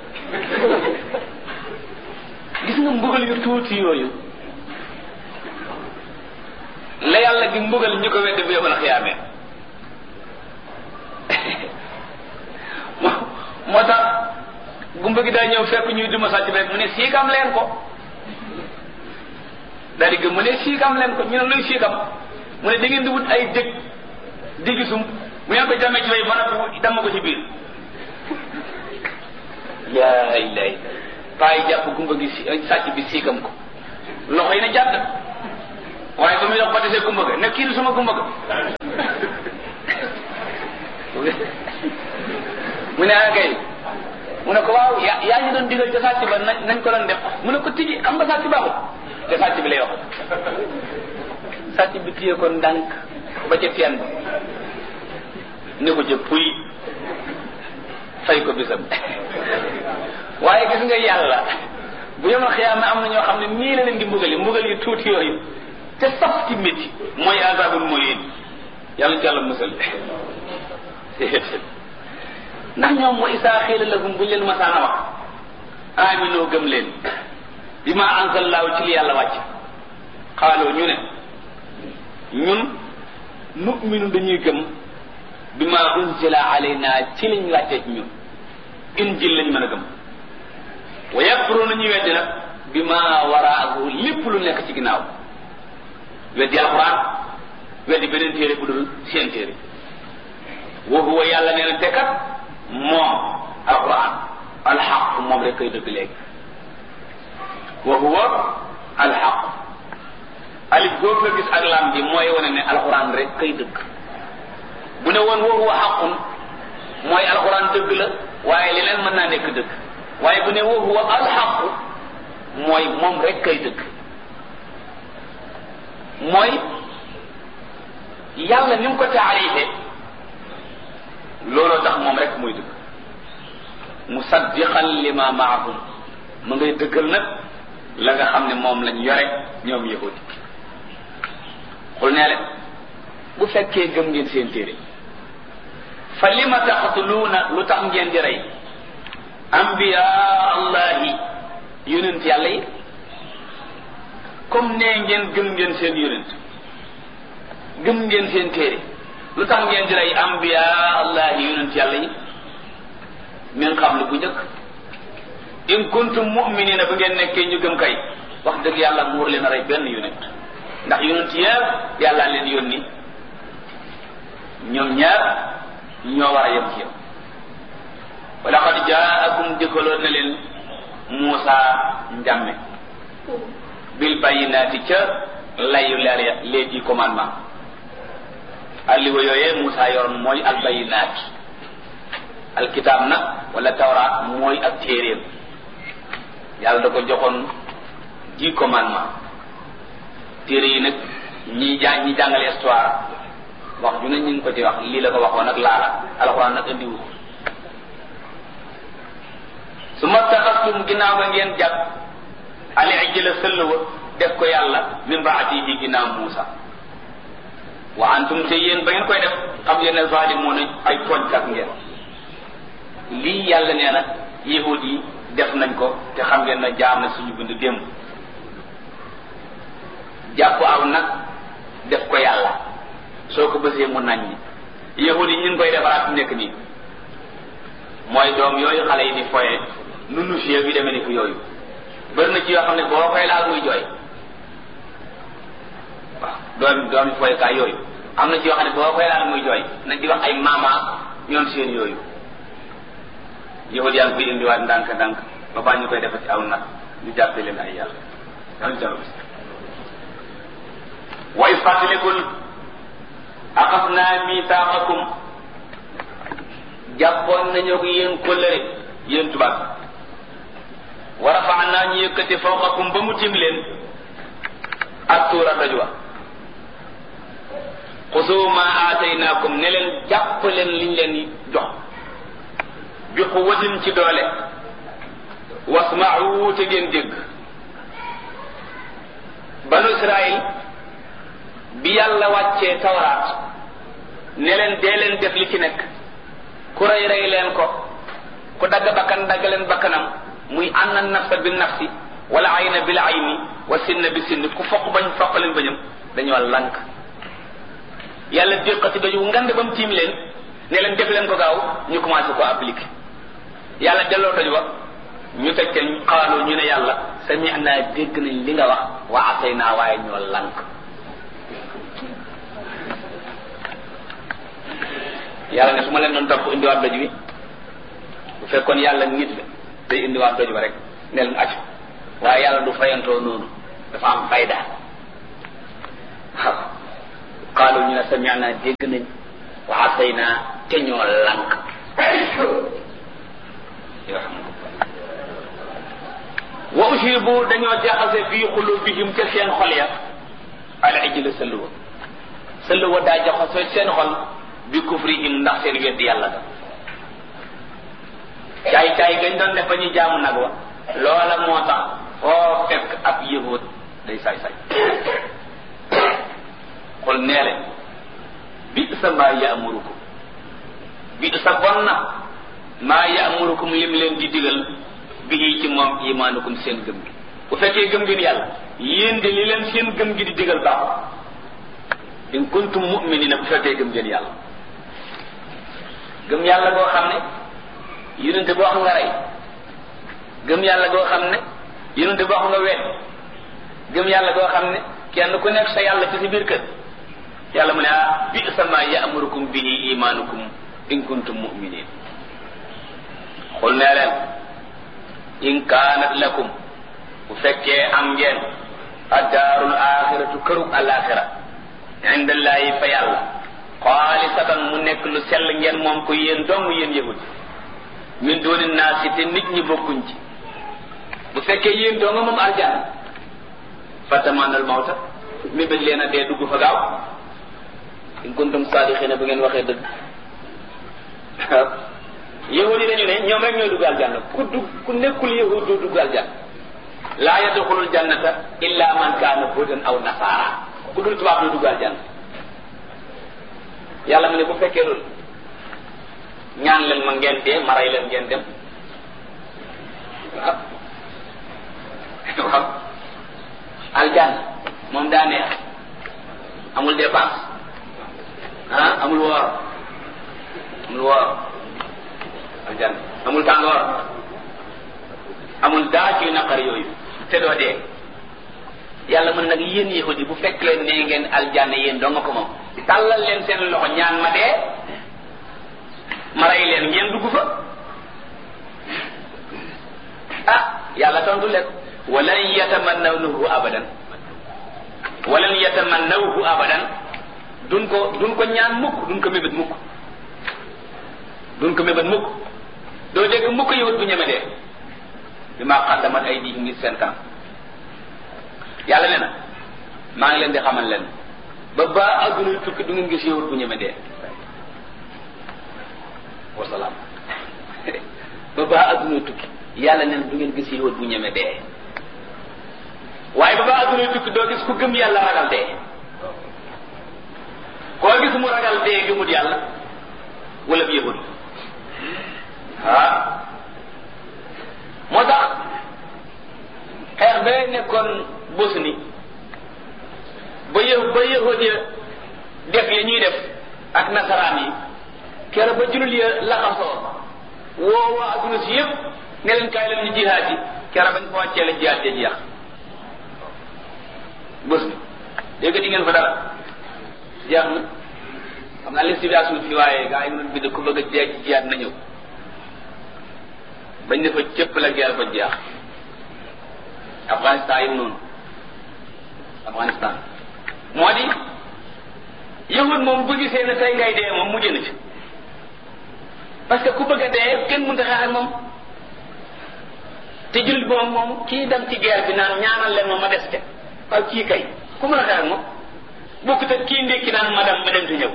gis nga mbugal yu tuuti yooyu la yàlla di mbugal ñu ko wedd bu yomal xiyaamee moo tax gumba gi daa ñëw fekk ñuy duma sàcc bi rek mu ne siikam leen ko daal di gëm mu ne siikam leen ko ñu ne luy siikam mu ne da ngeen di wut ay dëkk di gisum mu ngeen ko jàmmee ci way ba noppi dama ko ci biir yaa ilay paa yi jàpp gumba gi si sàcc bi siikam ko loxo yi ne jàdd waaye ba muy dox ba desee gumba ga ne kii du sama gumba ga mu ne ah kay mu ne ko waaw yaa yaa ñu doon digal ca sàcc ba nañ nañ ko doon def mu ne ko tiji am nga sàcc baaxul te sàcc bi lay wax sàcc bi téye ko ndànk ba ca teen ba ne ko ca puy fay ko bisam waaye gis nga yàlla bu yemal xiyaama am na ñoo xam ne nii la leen di mbugali mbugal yi tuuti yooyu te saf ci métti mooy azabul muhin yàlla ci yàlla musal ndax ñoom mooy isaa xiila lahum buñ leen masaana wax aminoo gëm leen bi ma anzallaahu ci li yàlla wàcc xaaloo ñu ne ñun nu'minu dañuy gëm bi ma unzila alayna ci liñ wàccee ci ñun injil lañ mën a gëm wa yakfuruna ñu weddi nag bi ma waraahu lépp lu nekk ci ginnaaw weddi alquran weddi beneen téere bu dul seen téere wa huwa yàlla nee na te kat moom alquran alxaq moom rek koy dëgg léegi wa huwa alxaq alif googu nga gis ak lam bi mooy wane ne alquran rek koy dëgg bu ne woon wa huwa xaqun mooy alquran dëgg la waaye leneen mën naa nekk dëgg waaye bu ne wa huwa alxaq mooy moom rek kay dëgg mooy yàlla ni mu ko taarife looloo tax moom rek muy dëgg musaddiqan lima maahum ma ngay dëggal nag la nga xam ne moom lañ yore ñoom yahudi xul nee leen bu fekkee gëm ngeen seen téere fa lima taqtuluuna lu tax ngeen di rey ambiya allahi yonent yàlla yi comme nee ngeen gëm ngeen seen yonent gëm ngeen seen téere lu tax ngeen di rey ambiya allahi yonent yàlla yi min xam lu bu njëkk in kuntum mu'minina bu ngeen nekkee ñu gëm kay wax dëgg yàlla mu war leen a rey benn yonent ndax yonent yëpp yàlla leen yónni ñoom ñaar ñoo war a yem ci yow wa laqad jaakum dikkaloon na leen Muusa njàmme bil bayinaati ca layu leer ya les dix commandements alliwa yooyee Muusa yoroon mooy al bayinaati alkitaab nag wala tawraat mooy ak téeréem yàlla da ko joxoon dix commandements téere yi nag ñi jàng ñi jàngale histoire wax ju ne ñu ngi ko ci wax lii la ko waxoon nag laala alxuraan nag andiwu su ma taxastum ginnaaw nga ngeen jàpp ali ijla sëll wa def ko yàlla min baatihi ginnaaw Muusa wa antum te yéen ba ngeen koy def xam ngeen ne zalimuuna ay tooñkat ngeen lii yàlla nee na yahud yi def nañ ko te xam ngeen na jaar na suñu bind démb jàpp aw nag def ko yàlla soo ko bësee mu nañ ñi yahud yi ñu ngi koy defaraat nekk nii mooy doom yooyu xale yi di foye nunu fie bi demee ni ko yooyu bëri na ci yoo xam ne boo koy laal muy jooy waaw doom doomi foyekaay yooyu am na ci yoo xam ne boo koy laal muy jooy nañ di wax ay mama ñoom seen yooyu yahud yaa ngi koy indiwaat ndànk ndànk ba baa ñu koy defati aw nag ñu jàppee leen ay yàlla dañu jàll bis wa is fàttalikul axasnaa misaaqakum jàppoon nañoo ko yéen kóllëre yéen tubaab wa rafaanaa ñu yëkkati fawqakum ba mu tim leen ak tuura doj wa xusuu ma aataynaakum ne leen jàpp leen liñ leen jox bi quwwatin ci doole wasma'u te ngeen dégg banu Israël bi yàlla wàccee tawraat ne leen dee leen def li ci nekk ku rey rey leen ko ku dagg bakkan dagg leen bakkanam muy anna nafsa bi nafsi wala ayna bil ayni wa sinna bi sinn ku foq bañ foq leen bañam dañoo lank yàlla déqati dañu ngand ba mu tiim leen ne leen def leen ko gaaw ñu commencé ko appliquer yàlla delloo doj wa ñu teg ca xaaloo ñu ne yàlla sami naa dégg nañ li nga wax wa asay naa waaye ñoo lank yàlla ne su ma leen doon topp indiwaat doj wi bu fekkoon yàlla nit la day indiwaat doj ba rek ne leen acc waaye yàlla du fayantoo noonu dafa am fayda qaalu ñu ne sami'na dégg nañ wa asayna te ñoo lànk wa ushibu dañoo jaxase fii xulubihim ca seen xol ya al ijla sëlluwa sëlluwa daa jaxase seen xol bi kufrihim ndax seen weddi yàlla ga caay caay gañ doon def ba ñu jaamu nag wa loola moo tax foo fekk ab yëhoot day saay saay xol nee leen bi sa maa yaamurukum bi sa bon na maa yaamurukum lim leen di digal bi ci moom imaanukum seen gëm gi bu fekkee gëm ngeen yàlla yéen de li leen seen gëm gi di digal baaxul in kuntum mu'minina bu fekkee gëm ngeen yàlla gëm yàlla goo xam ne yonente boo xam nga rey gëm yàlla goo xam ne yonente boo xam nga wet gëm yàlla goo xam ne kenn ku nekk sa yàlla ci si biir kër yàlla mu ne ah bi sama ya'murukum bihi imaanukum in kuntum mu'minin xul nee leen in kaanat lakum bu fekkee am ngeen addaarul axiratu kërug alaxira inda llahi fa yàlla xaalisatan mu nekk lu sell ngeen moom ko yéen dong yéen yahud min dooni naasi te nit ñi bokkuñ ci bu fekkee yéen dong moom arjana fatamanal mawta mi bañ leen a dee dugg fa gaaw in kuntum saadiqina bu ngeen waxee dëgg yahud yi dañu ne ñoom rek ñooy dugg aljanna ku dugg ku nekkul yahud doo dugg aljanna laa yadxulul jannata illa man kaana hudan aw nasaara ku dul tubaab doo dugg aljanna yàlla mu ne bu fekkee loolu ñaan leen ma ngeen dee ma rey leen ngeen dem waaw waaw aljanna moom daa neex amul dépense ah amul woor amul woor aljanna amul tàngoor amul daa ci naqar yooyu te doo dee yàlla mën nag yéen yahudi bu fekkee ne ngeen aljanna yéen doo nga ko moom tàllal leen seen loxo ñaan ma dee ma rey leen ngeen dugg fa ah yàlla tontu leen walan yatamannawnahu abadan walan yatamannawhu abadan duñ ko duñ ko ñaan mukk duñ ko mébét mukk duñ ko mébét mukk doo dégg mukk yowut bu ñeme dee bi maa xaddamat ay di ngi seen kanam yàlla nee na maa ngi leen di xamal leen ba ba adduna tukki du ngeen gis yowut bu ñeme dee wasalaam ba ba adduna tukki yàlla nee na du ngeen gis yowut bu ñeme dee waaye ba ba adduna tukki doo gis ku gëm yàlla ragal dee koo gis mu ragal dee gëmut yàlla wala bi yahud ah moo tax xeex ba nekkoon Bosni ba yë ba yahud ya def ya ñuy def ak nasaraan yi kere ba jullit ya laxasoo woo waa adduna si yëpp ne leen kaay leen ñu jihaad yi kere bañ fa wàccee la jihaad ja jeex Bosni dégg di ngeen fa dara jeex na xam naa leen situation fi waaye gaa yi mënoon bind ku bëgg a dee ci jiyaat na ñëw bañ ne fa cëpp la guerre ba jeex Afghanistan yi noonu Afghanistan moo di yahud moom bu gisee ne tey ngay dee moom mujj na ci parce que ku bëgg a dee kenn mënta xeex ak moom te jullit moom moom kii dem ci guerre bi naan ñaanal leen ma ma des te waaw kii kay ku mën a xeex ak moom bokkut ak kii ndékki naan ma dem ma dem te ñëw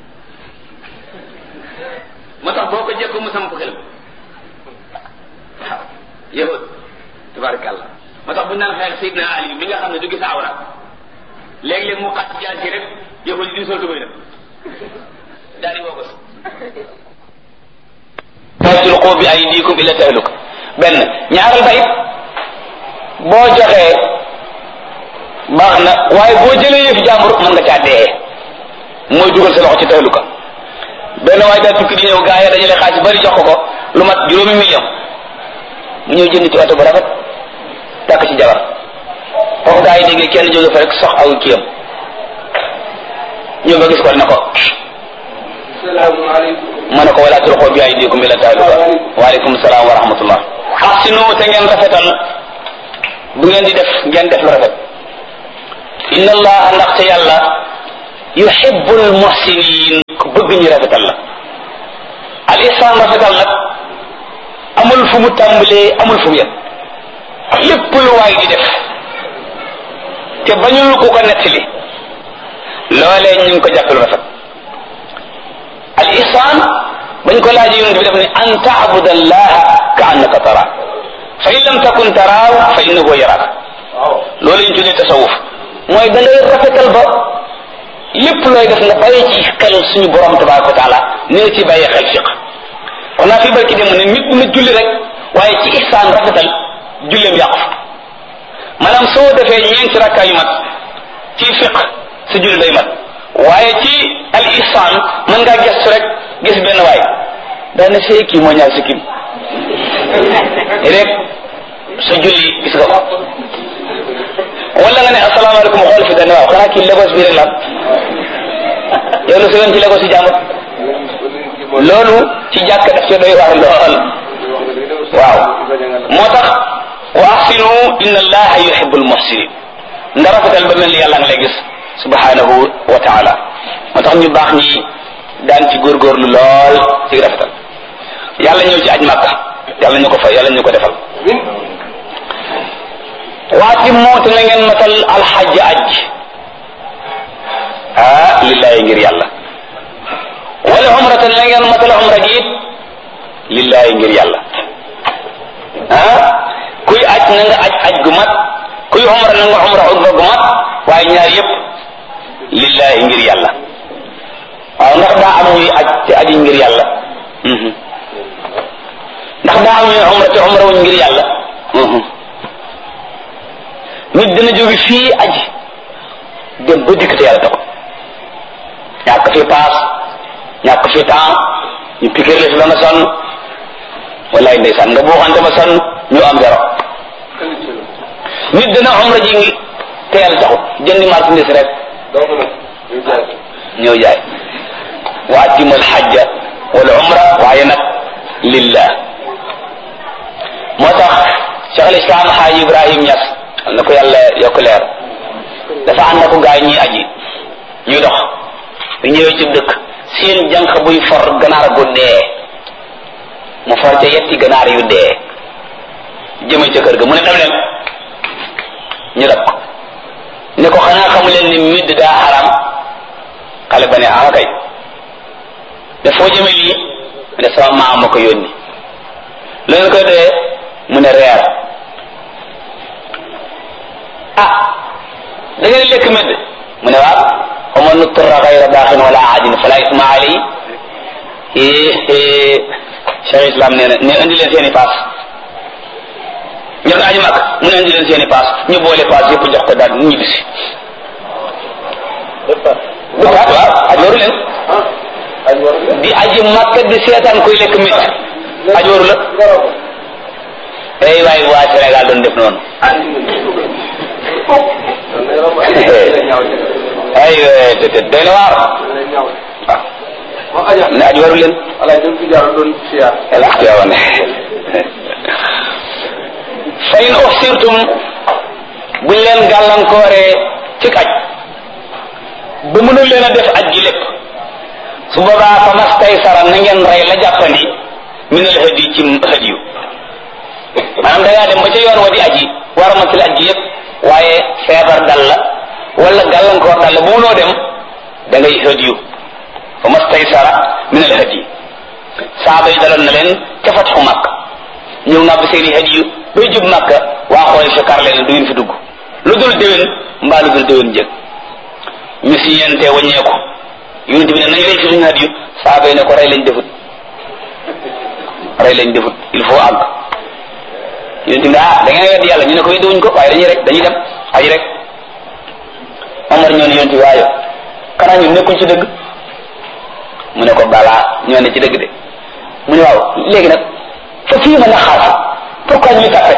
moo tax boo ko jekko mu samp xelam waaw yahud tabarakallah moo tax bu naan xeex Seydina Ali mi nga xam ne du gis awra léeg-léeg mu xat jaar ci rek yahud yi di sol tubay nag daal di woo ko tasluqu bi aydikum ila tahluk benn ñaaral ba it boo joxee baax na waaye boo jëlee yëfi jàmbur mën nga caa dee mooy dugal sa loxo ci tahluka benn waaye daa tukki di ñëw gaa yi dajale xaalis bari jox ko ko lu mat juróomi million mu ñëw jënd ci oto bu rafet takk ci jabar foofu gaa yi déggee kenn jóge fa rek sox aw kiyam ñëw ba gis ko ne ko ma ne ko wala tulqoo bi aydikum ila tahluka waaleykum salaam wa rahmatullah ahsinu te ngeen rafetal bu ngeen di def ngeen def lu rafet inna allah ndaxte yàlla yuhibbul muhsinin ku bëgg ñu rafetal la al ihsan rafetal nag amul fu mu tàmbalee amul fu mu yem lépp lu waay di def te bañul ku ko nettali loolee ñu ngi ko jàppal rafet al ihsan bañ ko laaj yonent bi def ne an taabud allaha ka annaka tara fa in lam takun taraaw fa innahu yaraak loolu ñu tuddee tasawuf mooy da ngay rafetal ba lépp looy def nga bàyyi ci xel suñu borom tabaraka wa taala ni nga ci bàyyi xel fiq kon naa fi barki dem ne nit dina julli rek waaye ci ihsaan rafetal julleem yàqu maanaam soo defee ñeenti rakkaa yu mat ci fiq sa julli day mat waaye ci al ihsaan mën ngaa gestu rek gis benn waay daana see kii moo ñaar si kim rek sa julli gis nga ko wala nga ne asalaamaaleykum xool fi dane waaw xanaa kii Lagos bi rek la yow lu sëyoon ci Lagos yi jàmbur loolu ci jàkk daf ci doy waar lool waaw moo tax wa ahsinu inna allaha yuhibbul muhsinin nga rafetal ba mel ni yàlla nga lay gis subhanahu wa taala moo tax ñu baax ñi daan ci góorgóorlu lool ci rafetal yàlla ñëw ci aj màkka yàlla ñu ko fa yàlla ñu ko defal waati moot na ngeen matal alxaj aj ah lillahi ngir yàlla wala umratan na ngeen matal umra gi it lillahi ngir yàlla ah kuy aj na nga aj aj gu mat kuy umra na nga umra umra gu mat waaye ñaar yépp lillahi ngir yàlla waaw ndax daa am ñuy aj te aji ngir yàlla ndax daa am ñuy umra te umra wuñ ngir yàlla nit dina jóge fii aji dem ba dikk te yàlla taxul ñàkk fi paas ñàkk fi temps ñu piquer la fi ba nga sonn wallaay ndeysaan nga buuxante ba sonn ñu am zéro nit dina umra ji ngi te yàlla taxul jëndi marchandise rek ñëw jaay wa atimul xajja wal umra waaye nag lillah moo tax Cheikh al Islam Xaaji Ibrahim Ñas na ko yàlla yokk leer dafa ànd ko gaay ñuy aji ñuy dox bu ñëwee ci dëkk seen jànq buy for ganaar gu dee mu for ca yetti ganaar yu dee jëme ca kër ga mu ne dem leen ñu dab ko ne ko xanaa xamu leen ni midd daa xaram xale ba ne ah kay ne foo jëme lii ne sama maam ma ko yónni lu ngeen koy dee mu ne reer ah da ngeen lekk medd mu ne waaw wa man nuturra gayra baaxin wala aadin fala isma alay cheikh islam nee na ne indi leen seen i paas ñëw na aji mag mu ne indi leen seen i paas ñu boole paas yëpp jox ko daal ñu bisi waaw waaw aj waru leen di aji makka di seetaan koy lekk medd aj waru la ay waay waa Sénégal doon def noonu ay te te doy na waar waaw ne aj waru leen alaxtiyawan fa in uxsirtum buñ leen gàllankooree ci aj ba mënul leen a def aj gi lépp su boobaa fa mastaysara na ngeen rey la jàppandi min al hadi ci hadiyu maanaam da ngaa dem ba ca yoon wa di aji war a matal aji yëpp waaye feebar dal la wala gàllankoor dal la bu munoo dem da ngay hadiyu fa mastaysara min al hadi saaba yi daloon na leen ca fatxu màkk ñëw nga ba seeni hadiyu bay jub màkk waa xooy fi kar leen du ngeen fi dugg lu dul déwén mbaa lu dul déwén jëg ñu si ñeente waññeeku yonent bi ne nañ rey fi suñu hadiyu saaba yi ne ko rey lañ defut rey lañ defut il faut àgg yonent bi ah da ngeen wedd yàlla ñu ne ko weddiwuñ ko waaye dañuy rek dañuy dem aji rek Omar ñoo ne yonent bi waayo xanaa ñun nekkuñ ci dëgg mu ne ko balaa ñoo ne ci dëgg de mu ne waaw léegi nag fa fii ma naxaar pourquoi ñuy tàppe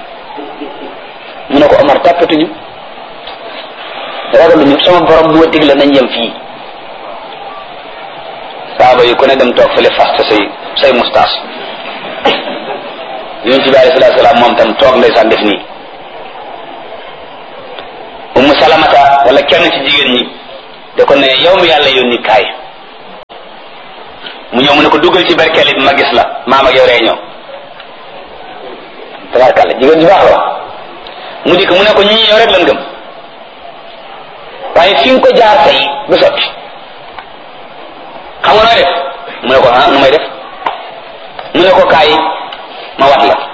mu ne ko Omar tàppetuñu ragaluñu sama borom moo digle nañ yem fii saaba yi ku ne dem toog fële fasta say say mustaas yonent bi alayhi salaatu salaam moom tam toog ndeysaan def nii ummu salamata wala kenn ci jigéen ñi da ko ne yow mi yàlla yónni kaay mu ñëw mu ne ko duggal ci berkeli bi ma gis la maam ak yow réunion tabarkàlla jigéen ju baax la mu dikk mu ne ko ñi yow rek lan gëm waaye fi nga ko jaar tey du sotti xam nga nooy def mu ne ko ah nu may def mu ne ko kaay ma wat la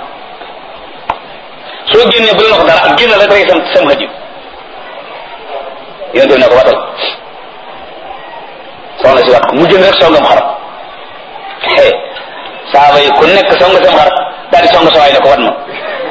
soo génnee bu la wax dara génn la rek sam sam xëj yonente bi ne ko watal soxna si wat ko mu jënd rek songam xarab xee saaba yi ku nekk song sam xarab daal di song sa waay ne ko wat ma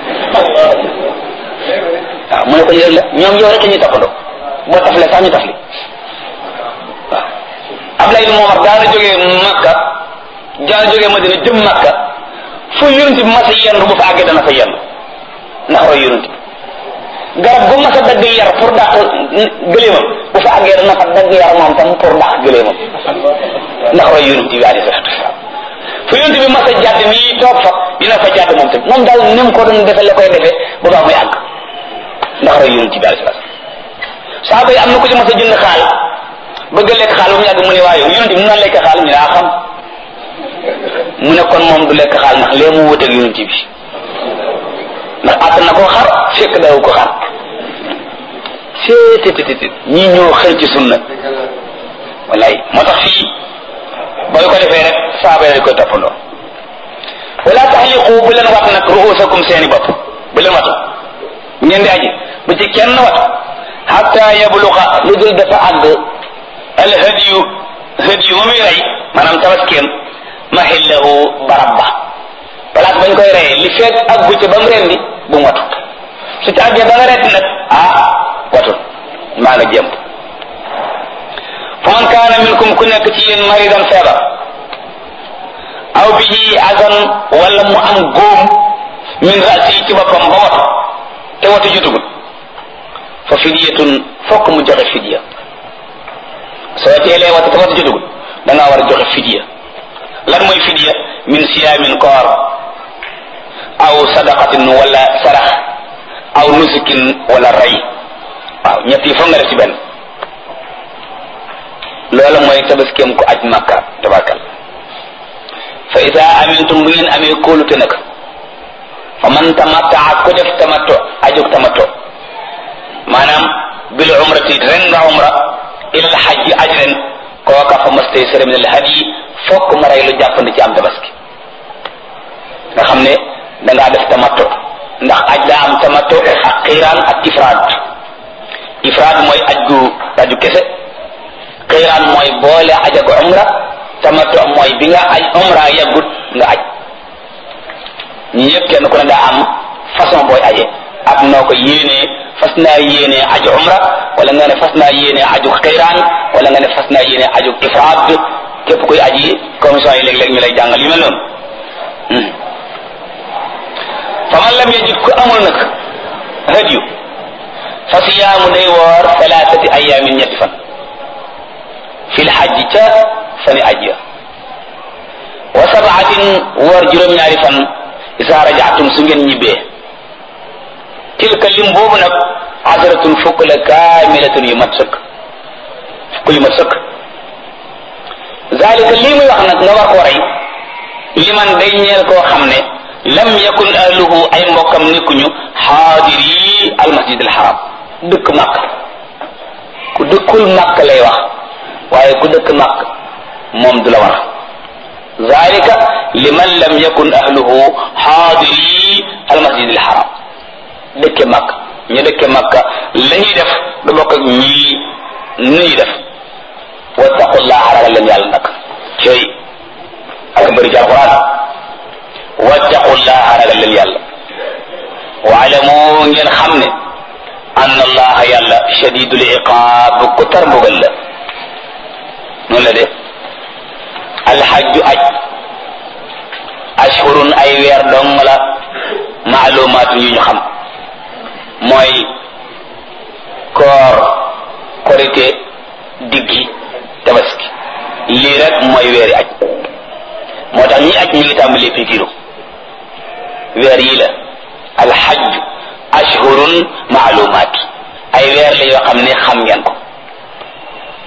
waaw mu ne ko yëg la ñoom yow rek la ñuy toppandoo boo tafle sax ñu tafli waaw Ablaye bi Momar daana jógee Makka daana jógee Madina jëm Makka fu yonent bi mas a yendu bu fa àggee dana fa yendu ndax roy yonent bi garab bu mas a dagg yar pour dàq gëléemam bu fa àggee dana fa dagg yar moom tam pour dàq gëléemam ndax roy yonent bi alayhi salaatu wasalaam fu yonent bi mas a jàdd nii toog fa dina fa jàdd moom tam moom daal ni mu ko doon defee la koy defee bu baax muy àgg ndax roy yonent bi alayhi salaatu saaba yi am na ko ci mas a jënd xaal bëgg a lekk xaal ba mu yàgg mu ne waaye yonent bi mu naan lekk xaal ñu ne ah xam mu ne kon moom du lekk xaal ndax lee mu wuteeg yonent bi ndax àtt na koo xar fekk daw ko xar seetetetet ñii ñoo xëy ci sunna wallaay moo tax fii booy ko defee rek saaba yi koy toppandoo wala taxliqu bu leen wat nag ruusakum seeni bopp bu leen watu ngeen di aji bu ci kenn watu hatta yabluqa lu dul dafa àgg al hadiyu hadiyu ma muy rey maanaam tabaskeem mahillahu barab ba place bañ koy reyee li fekk àggu ca ba mu rendi bu mu watu su ci àggee ba nga rendi nag ah watu maa nga jëm fa man kaana minkum ku nekk ci yéen maridan feebar aw bihi adan wala mu am góom min rasi ci boppam ba watu te watu jutugul fa fidiyatun fokk mu joxe fidiya soo teelee watu te watu jutugul da ngaa war a joxe fidiya lan mooy fidiya min siyaamin koor aw sadaqatin wala sarax aw nusukin wala rey waaw ñett yi foog nga def ci benn loola mooy tabaskeem ko aj makka tabakal fa ida amintum bu ngeen amee kóolute nag fa man tamattaa ku def tamatto ajug tamatto maanaam bil umrati ren nga umra ilal xajji aj ren kooka fa mastay sere min al hadi fokk ma rey lu jàppandi ci am tabaski nga xam ne da ngaa def tamatto ndax aj daa am tamatto ak xiiraan ak ifraad ifraad mooy aj gu aju kese xiiraan mooy boole aj ak umra tamattu mooy bi nga aj umra yaggut nga aj ñi yëpp kenn ku ne daa am façon booy aje ak noo ko yéenee fas naa yéenee aju umra wala nga ne fas naa yéenee aju xiiraan wala nga ne fas naa yéenee aju ifraad képp kuy aji commission yi léeg-léeg ñu lay jàngal yu mel noonu fa man lam yajid ku amul nag hadiyu fa siyaamu day woor thalathati ayamin ñetti fan fil xajji ca fani aj ya wa sabaatin woor juróom-ñaari fan isa rajaatum su ngeen ñibbee tilka lim boobu nag asratun fukk la kaamilatun yu mat sëkk fukk yu mat sëkk zalika lii muy wax nag nga war koo rey liman day ñeel koo xam ne lam yakun ahluhu ay mbokkam nekkuñu xaadiri almasjid alxaram dëkk màkk ku dëkkul màkk lay wax waaye ku dëkk màkk moom du la war zalika liman lam yakun ahluhu xaadiri almasjid alxaram dëkke màkk ñu dëkke màkk la ñuy def du bokk ak ñii nu ñuy def wattaqullaha ragal leen yàlla nag cey ak bëri ci alquran wattaqullaha ragal leen yàlla waalamu ngeen xam ne anna allaha yàlla shadidul iqaab ku tar mbugal la noonu la de alxajju aj ashhurun ay weer dong la maalumaatu yu ñu xam mooy koor korite diggi tabaski lii rek mooy weeri aj moo tax ñi aj ñi ngi tàmbalee pikiru weer yi la alxajj ashhurun maalumaat ay weer la yoo xam ne xam ngeen ko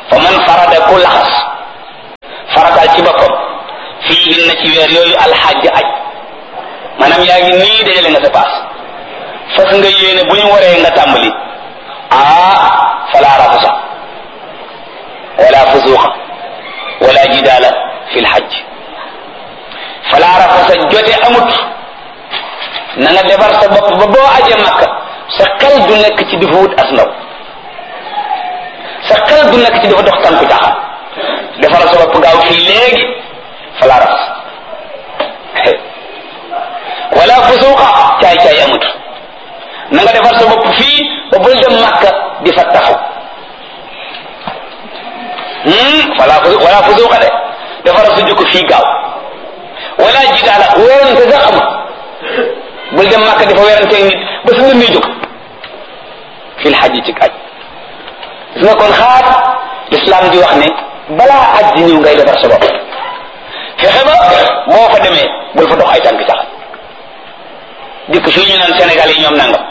fa man farada ku laxas farataal ci boppam fii na ci weer yooyu alxajj aj maanaam yaa ngi nii dajale nga sa paas fas nga yéene bu ñu waree nga tàmbali ah fala rafasa wala fusuqa wala jidaala fi lxajj fala rafasa jote amut na nga defar sa bopp ba boo aje makka sa xel du nekk ci di fa wut as ndaw sa xel du nekk ci dafa dox tànku caaxaan defaral sa bopp gaaw fii léegi fala rafas wala fusuqa caay caay amut na nga defar sa bopp fii ba bul dem makka di fa taxu wala wala fusuqa de defaral sa jukko fii gaaw wala jidaala weerante sax amut bul dem makka di fa weeranteeg nit ba su ngeen jóg fil xaji ci aj gis nga kon xaar l'islam di wax ne balaa aj di ñëw ngay defar sa bopp fexe ba boo fa demee bul fa dox ay tànk caxat dikk fii ñu naan Sénégal yi ñoom nangam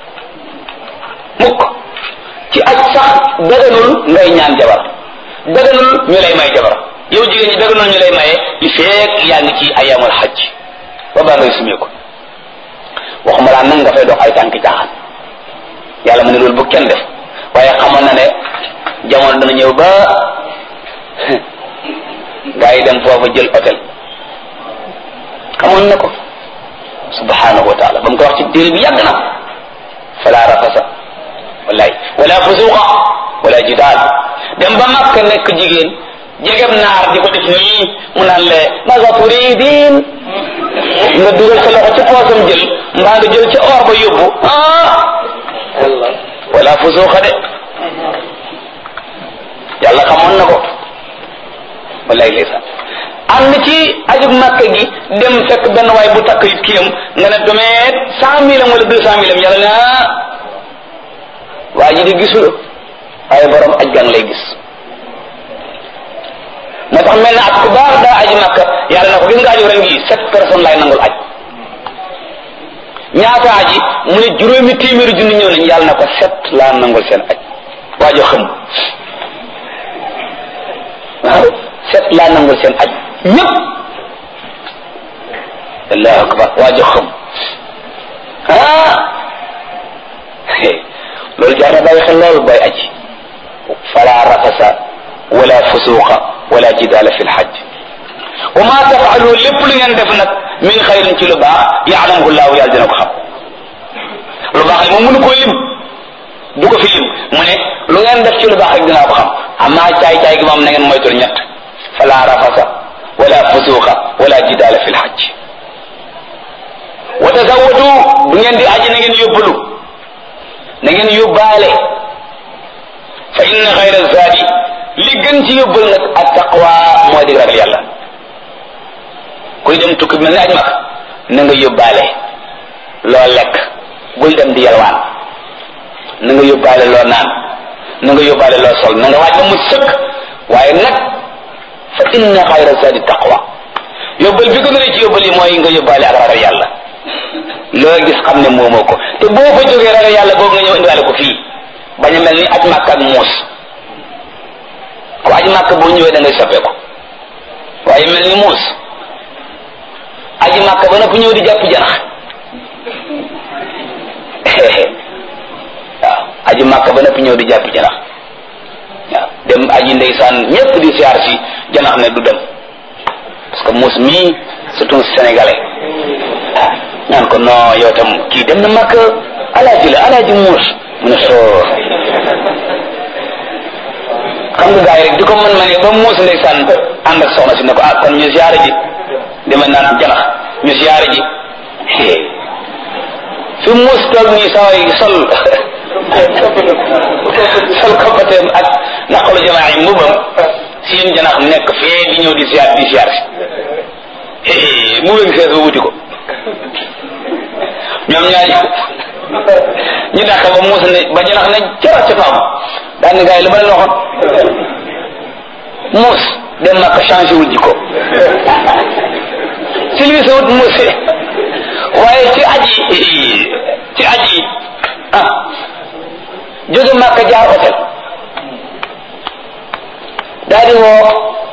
mukk ci aj sax daganul ngay ñaan jabar daganul ñu lay may jabar yow jigéen ñi daganul ñu lay maye li feek yaa ngi ci ayamul xaj ba baa ngay sumee ko waxuma laa nag nga fay dox ay tànk caaxaan yàlla mu ne loolu bu kenn def waaye xamoon na ne jamono dana ñëw ba gaa yi dem foofa jël hôtel xamoon na ko subhanahu wa taala ba mu ko wax ci téere bi yàgg na fala rafasa wallahi wala fusuqa wala jidaal dem ba makka nekk jigéen jegem naar di ko def nii mu naan le maga turidin nga dugal sa loxo ci poosam jël mbaa nga jël ca or ba yóbbu ah wala fusuqa de yàlla xamoon na ko wallahi ndeysaan am na ci ajug makka gi dem fekk benn waay bu takk it kiyam nga ne domeet cent mille am wala deux cent mille am yàlla ne ah waa ji di gisul waaye borom aj gang lay gis moo tax mel na at ku baax daa aji makka yàlla na ko gis nga aju ren gi sept personnes lay nangul aj ñaata aji mu ne juróomi téeméeri junni ñëw nañ yàlla na ko sept laa nangul seen aj waajo xam waaw sept laa nangul seen aj ñëpp allahu akbar waajo xam ah loolu jaar na bàyyi xel loolu booy aji fala rafasa wala fusuqa wala jidaala fi lxaj wa ma tafalu lépp lu ngeen def nag min xayrin ci lu baax yaalamuhu llahu yàlla dina ko xam lu baax li moom mënu koo lim du ko fi lim mu ne lu ngeen def ci lu baax rek dinaa ko xam amaa caay-caay gi moom na ngeen moytul ñett fala rafasa wala fusuqa wala jidaala fi lxaj wa tazawadu bu ngeen di aji na ngeen yóbbalu na ngeen yóbbaale fa inna xayra zaadi li gën ci yóbbal nag ak taqwa moo di ragal yàlla kuy dem tukki mel ni aj mag na nga yóbbaale loo lekk bul dem di yalwaan na nga yóbbaale loo naan na nga yóbbaale loo sol na nga waaj ba mu sëkk waaye nag fa inna xayra zaadi taqwa yóbbal bi gën a ci yóbbal yi mooy nga yóbbaale ak ragal yàlla loo gis xam ne moomoo ko te boo fa jógee ragal yàlla boobu nga ñëw indiwaale ko fii bañ a mel ni aj màkk ak muus ku aj màkk boo ñëwee da ngay soppeeku waaye mel ni muus aji màkk ba noppi ñëw di jàpp janax waaw aji màkk ba noppi ñëw di jàpp janax waaw dem aji ndeysaan ñépp di siyaar si janax ne du dem parce que muus mii surtout sénégalais ñaan ko non yow tam kii dem na màkk alaaji la alaaji muus mu ne soo xam nga gars yi rek di ko mën ma ne ba muus ndeysaan ànd ak soxna si ne ko ah kon ñu siyaare ji dama naan janax ñu siyaare ji fi muus toog nii saa yi sol sol koppateem ak naqalu jamaa yi mbubam seen janax nekk fee di ñëw di siyaar di siyaar si mu wéng sees ba wuti ko ñoom ñaari ñu dàq ba muus ne ba janax ne cara ca faam daan ni gars yi li ma leen waxoon muus dem na ko changé wul jikko silvise wut muus waaye ci aji ci aji ah jóge Màkka jaar hôtel daal di woo